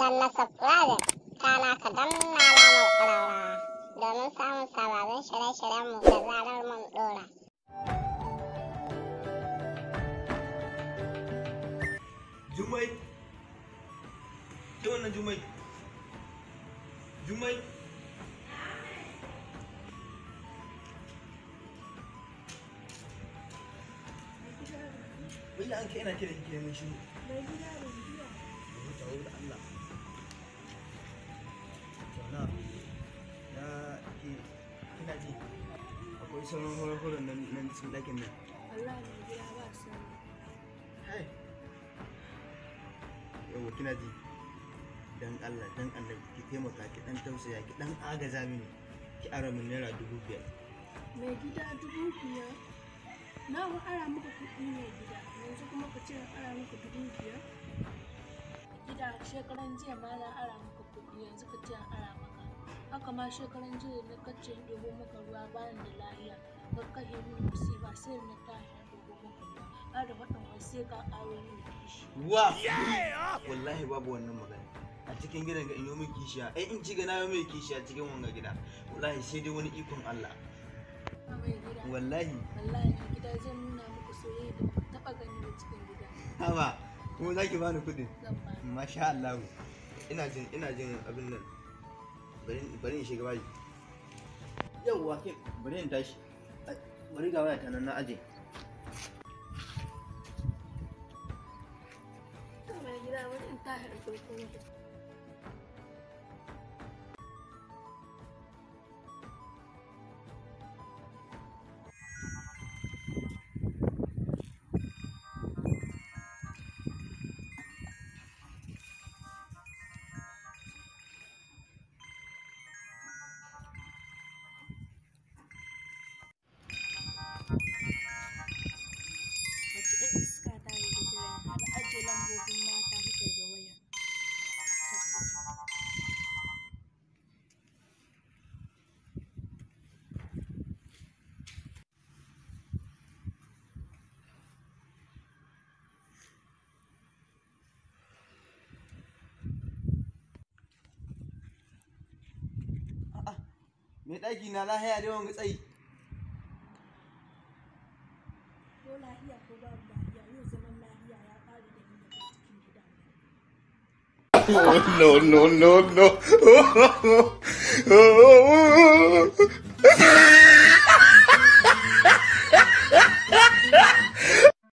danna subscribe kana ka danna alamar ƙararrawa domin samun sababbin shirye-shiryenmu da zarar mun ɗora. Jumai. Ke wannan Jumai. Jumai. Wai an kai ina kiran ki mun shi. Mai gida da gida. Mu tawo da Allah. Sana. Ya ke kina ji. Akwai sauran horon nan nan cikin ɗakin nan. Allah mai gida ba sani. Hai. Yawwa kina ji. Dan Allah dan Allah ki taimaka ki dan tausaya ki dan agaza mini. Ki ara min naira dubu biyar. Mai gida dubu biyar. Na ku ara muku kuɗi mai gida. Yanzu kuma ka ce na ara muku dubu biyar. Gida shekaran jiya ma na ara muku kuɗi yanzu ka ce na ara maka. Haka ma shekaran jiya na kace in ɗebo maka ruwa bayan da lahiya. Ka kashe min musiba sai na tashi na ɗebo maka ruwa. Har da faɗin wai sai ka ƙaro min kishi. Wa! Wallahi babu wannan magana. A cikin gidan ga in yi min kishiya. Ai in ci ga na yi min kishiya cikin wanga gida. Wallahi sai dai wani ikon Allah. Mai gida. Wallahi. Wallahi mai gida zan nuna muku soyayya da ba ku taɓa gani ba cikin gida. Haba. Kuma za ki bani kuɗin. Zan ba ni. Masha Allah. Ina jin ina jin abin nan. Bari bari in shiga bayi. Yauwa ke bari in tashi. Ai, Bari ga waya ta nan na aje. mai gida wani in tashi da farko maka wace ɗan iska ta ne da kira har ajiye lambobin mata suka ga waya A'a. Me ɗaki na lahiya da yawan tsayi. ko lahiya ko babu lahiya yau zaman lahiya ya ƙare da ni da kai cikin gida Oh no no no no!